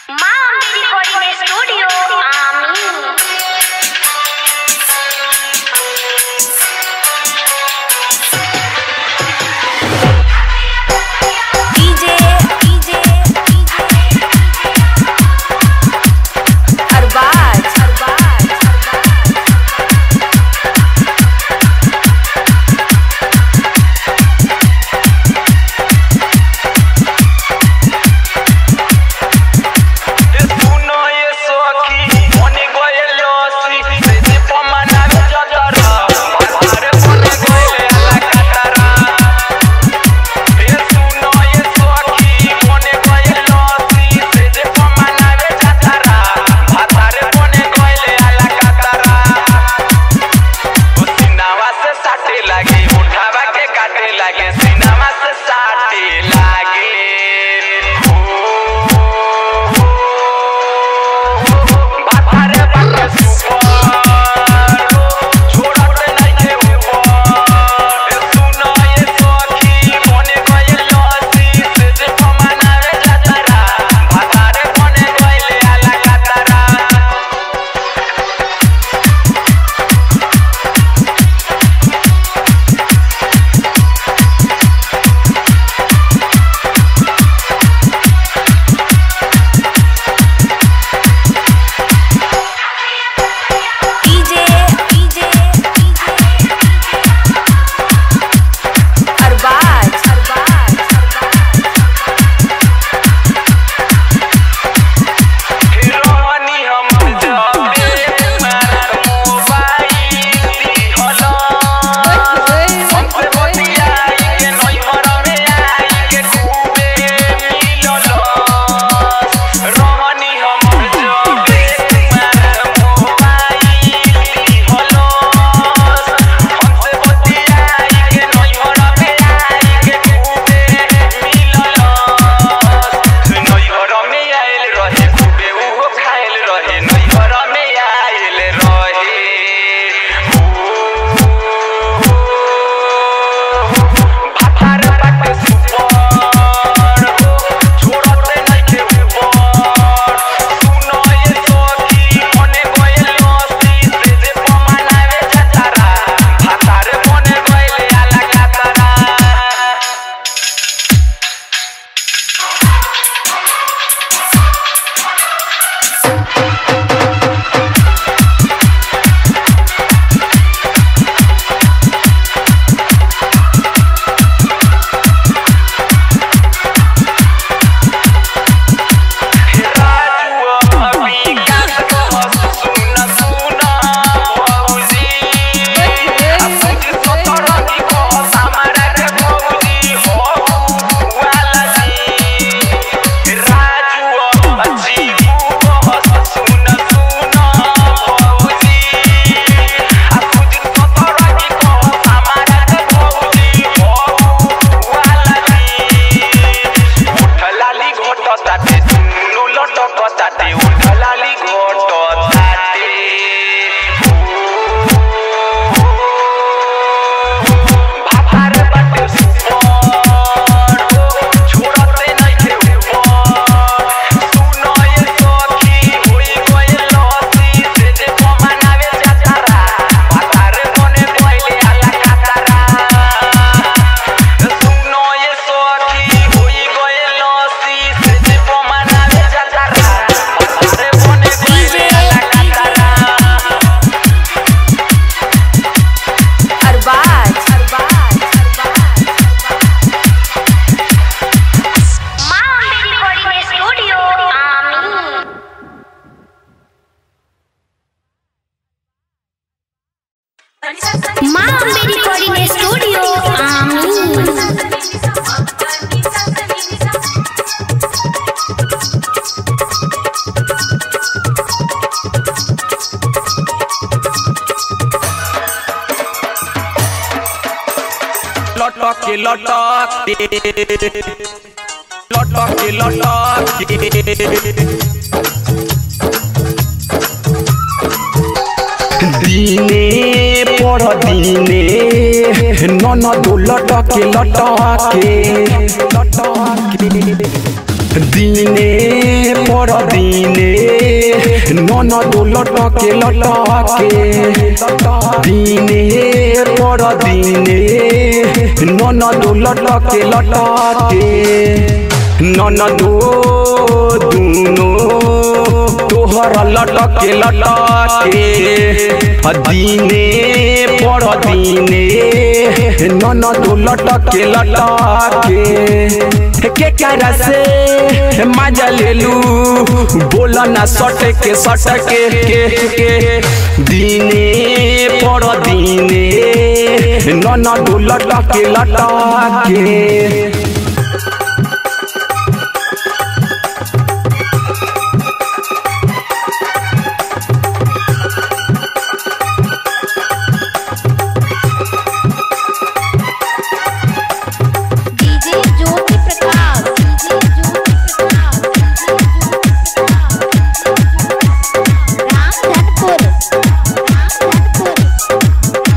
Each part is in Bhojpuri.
Mami Recording Studio, Amin. DJ, DJ, Arbaz, Arbaz, Uno y eso aquí, Mónico y el Yossi, se te forman a ver chotara, Pare pone goile a la catara. Es uno y eso aquí, Mónico y el Yossi, se te forman a ver chatara, Pare pone goile a la catara. सीनावा से साटे लागे उठावा के काटे लागे सीनावा से साटे लागे ओ, ओ, बातारे बाटे सुपर छोड़ते नहीं के ऊपर सुनो ये सखी मोने गए लसी से जे फमानावे जातरा बातारे मोने गए आला कातरा DJ, DJ, Arbaz, Arbaz, हिरोनी हम जबे मार मोबाइल दिहलो हमसे बतियाई के नई मरवे आई के खूबे मिललो रोहनी हम जबे मार मोबाइल दिहलो हमसे बतियाई के नई मरवे आई के खूबे मिललो नई घर में आयल रहे खूबे उहो खायल रहे नई घर में आयल रहे भातार बाटे सुपर छोड़ते नहीं के ऊपर सुनो ये सखी मने गइल लसी से जे पमानावे जतारा भातार मने गइल आला कातारा राजू अभी गात कहत सुन सुन भौजी अपन सतर की कहत हमारा के भौजी हो वाला जी राजू अजी कहत सुन सुन भौजी अपन सतर की कहत हमारा के भौजी हो वाला जी उठलाली घोट ताटे दुनु लटक ताटे उठलाली घोट ताटे भातार बाटे सुपर छोड़ते नहीं के ऊपर सुनो ये सखी होई गइल लसी से जे पमानावे जातारा भातार मने गइले आला कातारा सुनो ये सखी होई गए लसी से जे पमानावे जातारा अरे बने गइले आला कातारा Arbaz, Arbaz, Mami Recording Studio, Amin. Mami Recording Studio, Amin. लटक के लटक के लटक के लटक के दिने पर दिने नन दो लटके लटके लटके দিনে পর দিনে ননদ লটকে লটকে দিনে পর দিনে ননদ লটকে লটকে ননদ দুনো তোহর লটকে লটকে দিনে পর দিনে ননদ লটকে লটকে के cara से मजा ले लू बोला ना सट के सट के के के दिने पर दिने नन दो लटके लटके DJ Jyoti Prakash DJ Jyoti Prakash DJ Jyoti Prakash Ramdhanpur Ramdhanpur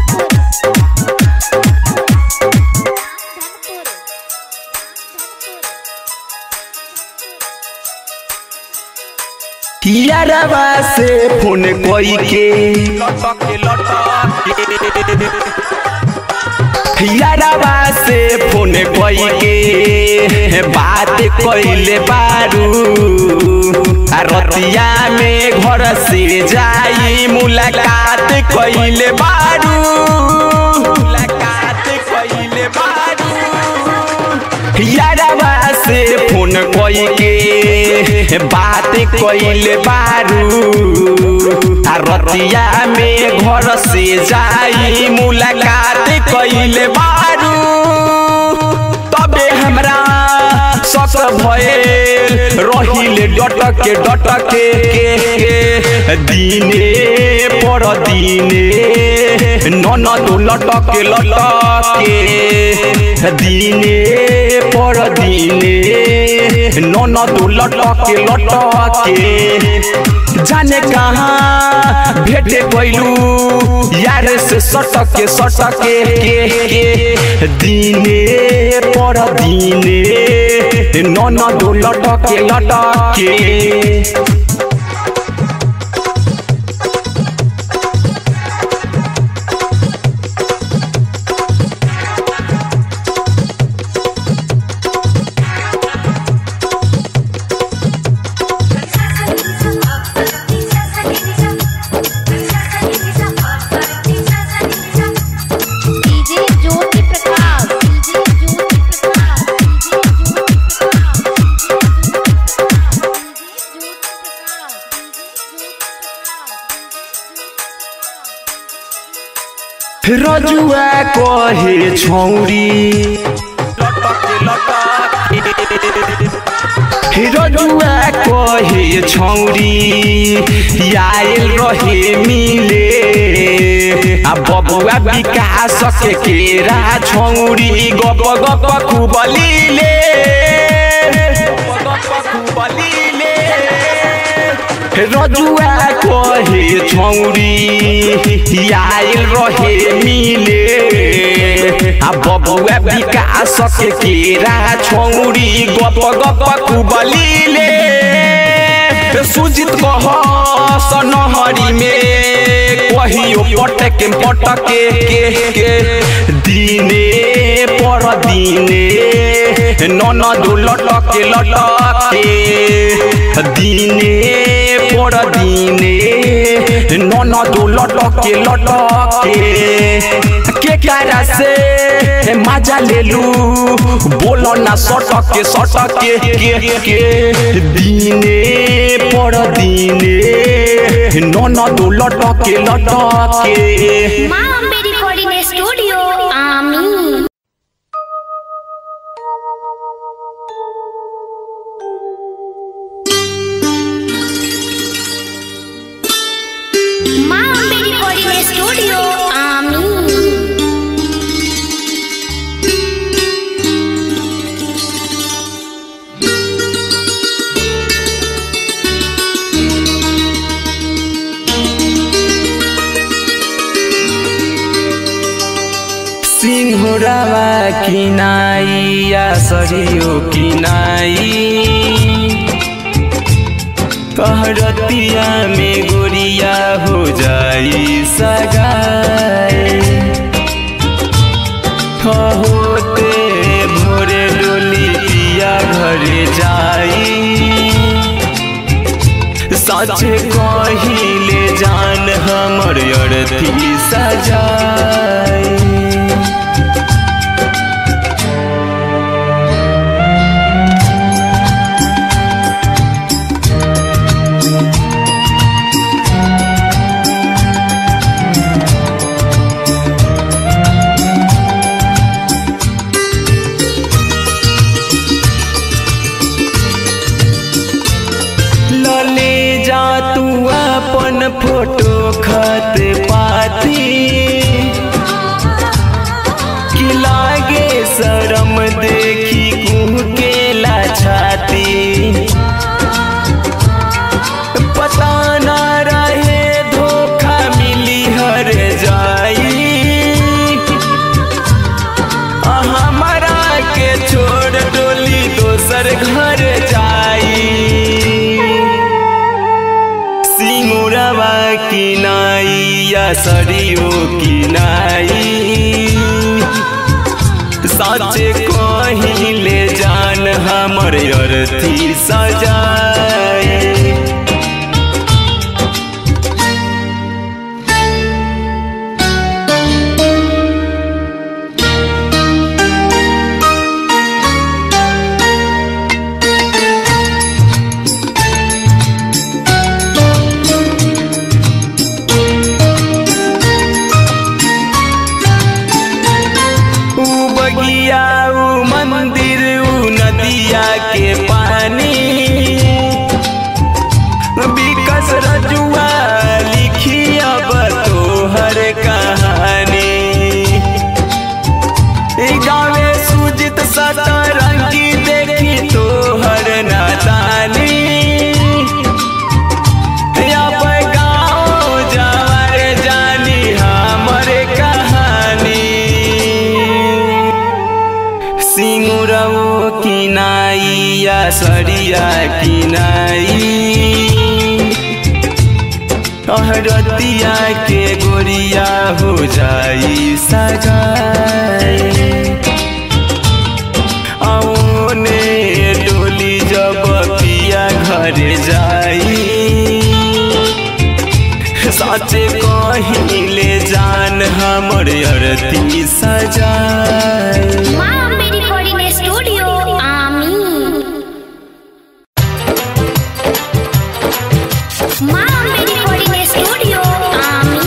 यारवा से फोन कोई के लटके लटके यारवा से फोन कोई के बात कइले बारू आ रतिया में घर से जाई मुलाकात कइले बारू मुलाकात कइले बारू यारवा से फोन कोई के बात कइले बारू आ रतिया में घर से जाई मुलाकात कइले बारू तबे हमरा सस भइल रहिले डटके डटके के के दिने पर दिने ननद लटके लटके दिने पर दिने ननद लटके लटके जाने कहाँ भेटे कैलू यार से सटके सटके के के दिने पर दिने ननद लटके लटके DJ Jyoti Prakash DJ Jyoti Prakash DJ Jyoti Prakash DJ Jyoti Prakash Rajua कहे छौरी रजुआ कहे छौरी आयल रहे मिले आ बबुआ विकास के केरा छौरी गप गप खुबलीले खुबलीले रजुआ कहे छौरी आयल रहे मिले आ बबुआ विकास के केरा छौरी गप गप कुबलीले सुजित कह सनहरी में कहियो पटके पटके के के दिने पर दिने ननद लटके लटके दिने पर दिने ननद लटके लटके के कारा से मजा ले लू बोलो ना सटके सटके के के दिने पर दिने ननद लटके लटके माँ अम्बे रिकॉर्डिंग स्टूडियो आमी माँ अम्बे रिकॉर्डिंग स्टूडियो आमी सिंहर सिंगुरावा किनाई या सरियो किनाई कहरतिया में गोरिया हो जाई सगाई होते भोरे डोली पिया घरे जाई सच कहिले जान हमर अर्थी सजाई लले जा तू अपन फोटो खत पाती कि लागे शरम देखी कुह के छाती पता ना रहे धोखा मिली हर जाई हमारा के छोड़ डोली दोसर घर जाई सिंगुरवा की नाई या सरियो की नाई साचे कहिले जान हमर अर्थी सजाए ऊ बगिया ऊ मंदिर ऊ नदिया के पानी विकस रजुआ लिखी अब तोहर कहानी ई गावे सुजित सतरंगी देखी तोहर नादानी अब गाँव जवर जानी हमर कहानी सिंगुरवो किनाई या सरिया किनाई अहरतिया के गोरिया हो जाई सगाई औने डोली जब पिया घर जाई साचे कहिले जान हमर अरती सजाई माँ अम्बे रिकॉर्डिंग स्टूडियो आमी माँ अम्बे रिकॉर्डिंग स्टूडियो आमी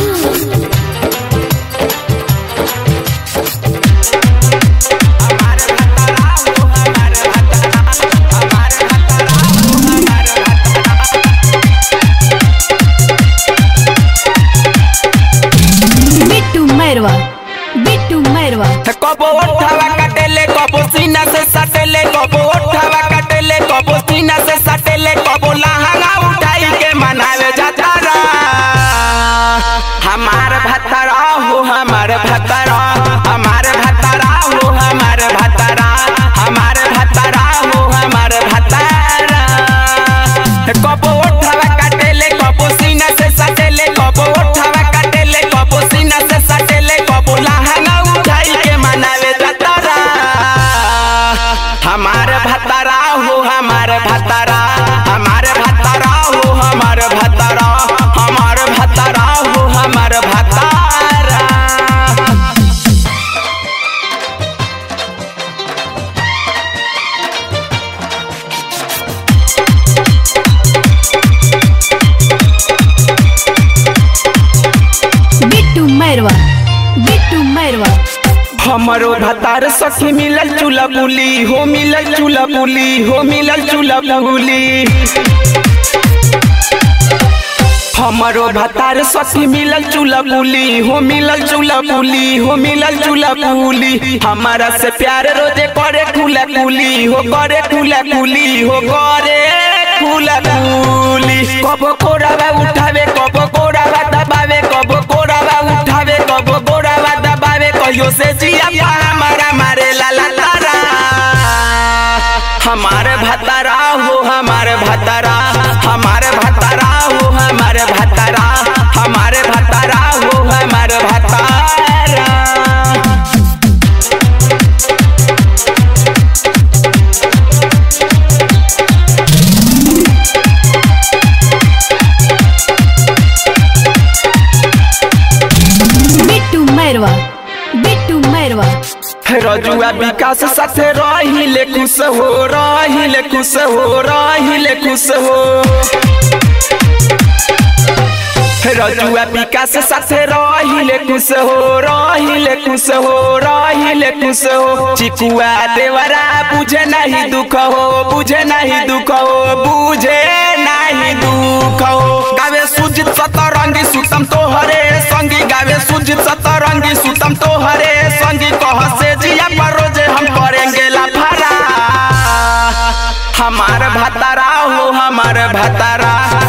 बिट्टू मैरवा बिट्टू मैरवा कबो ओठावा काटेले कबो सीना से सटेले कबो ओठावा काटेले कबो सीना से सटेले कबो लहंगा उठाई के मनावे जातारा हमार भतरा हो हमार भतरा हमार भतरा हो हमार भतरा हमार भतरा हो हमार भतरा कबो ओठावा काटेले कबो सीना से सटेले कबो ओठावा काटेले कबो सीना से सटेले कबो लहंगा उठाई के मनावे जतरा हमार भतरा हो हमार भतरा हमार भतरा हो हमार भतरा हमार भतरा हो हमार भतरा बिट्टू मैरवा बिट्टू मैरवा हमारो भतार सखी मिलल चूल्हा बुली हो मिलल चूल्हा बुली हो मिलल चूल्हा बुली हमारो भतार सखी मिलल चूल्हा बुली हो मिलल चूल्हा बुली हो मिलल चूल्हा बुली हमारा से प्यार रोजे करे खुला कुली हो करे खुला कुली हो करे खुला कुली कबो कोरावा उठावे कबो कोरावा दबावे कबो कोरावा उठावे कबो कोरावा दबावे कहियो कहियो से जिया पा हमारा मारे लाला तारा हमारे भतारा हो हमारे भतारा हमारे भतारा हो हमारे भतारा हमारे भतारा हो हमारे भतारा बिट्टू मैरवा बिट्टू मैरवा रजुआ विकास साथे रहिले खुश हो रहिले खुश हो रहिले खुश हो रजुआ विकास साथे रहिले खुश हो रहिले खुश हो रहिले खुश हो चिकुआ देवरा बुझे नहीं दुख हो बुझे नहीं दुख हो बुझे नहीं दुख हो गावे सुजित सतरंगी सुतम तोहरे संगी गावे सुजित सतरंगी सुतम तोहरे संगी कह से जिया पर रोजे हम करेंगे लाफारा हमार भतारा हो हमार भतारा